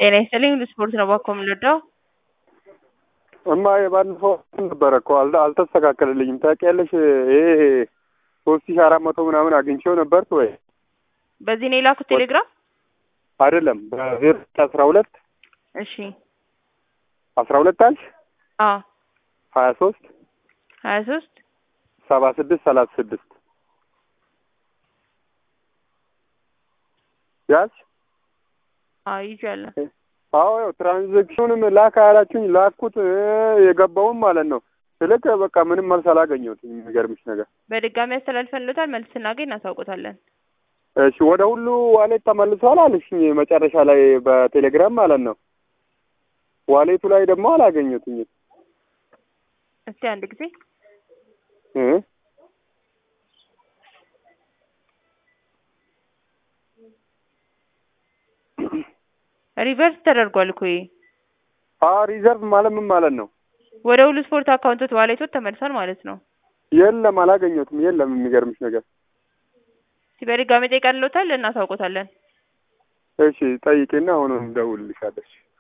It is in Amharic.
ጤና ይስጥልኝ ስፖርት ነው እባክዎ የምንወደው እማ የባለፈው ነበረ እኮ አልተ- አልተስተካከለልኝም ታውቂያለሽ። ይሄ ሶስት ሺህ አራት መቶ ምናምን አግኝቼው ነበር ወይ በዚህ ነው የላኩት ቴሌግራም አይደለም? በዜሮ አስራ ሁለት እሺ አስራ ሁለት አልሽ አዎ ሀያ ሶስት ሀያ ሶስት ሰባ ስድስት ሰላሳ ስድስት ያዝ አዎ ይዣለሁ አዎ ያው ትራንዛክሽኑንም ላክ አላችሁኝ ላኩት እ የገባውም ማለት ነው ስልክ በቃ ምንም መልስ አላገኘሁትም የሚገርምሽ ነገር በድጋሚ አስተላልፈንሎታል መልስ ስናገኝ እናሳውቆታለን እሺ ወደ ሁሉ ዋሌት ተመልሷል አለሽኝ መጨረሻ ላይ በቴሌግራም ማለት ነው ዋሌቱ ላይ ደግሞ አላገኘሁትኝም እስቲ አንድ ጊዜ እ ሪቨርስ ተደርጓል እኮ ይሄ አ ሪዘርቭ ማለት ምን ማለት ነው ወደ ሁሉ ስፖርት አካውንቶት ዋሌቶት ተመልሷል ማለት ነው የለም አላገኘሁትም የለም የሚገርምሽ ነገር እስቲ በድጋሚ ጠይቀንሎታል እናሳውቆታለን እሺ ጠይቄና አሁን እደውልልሻለሽ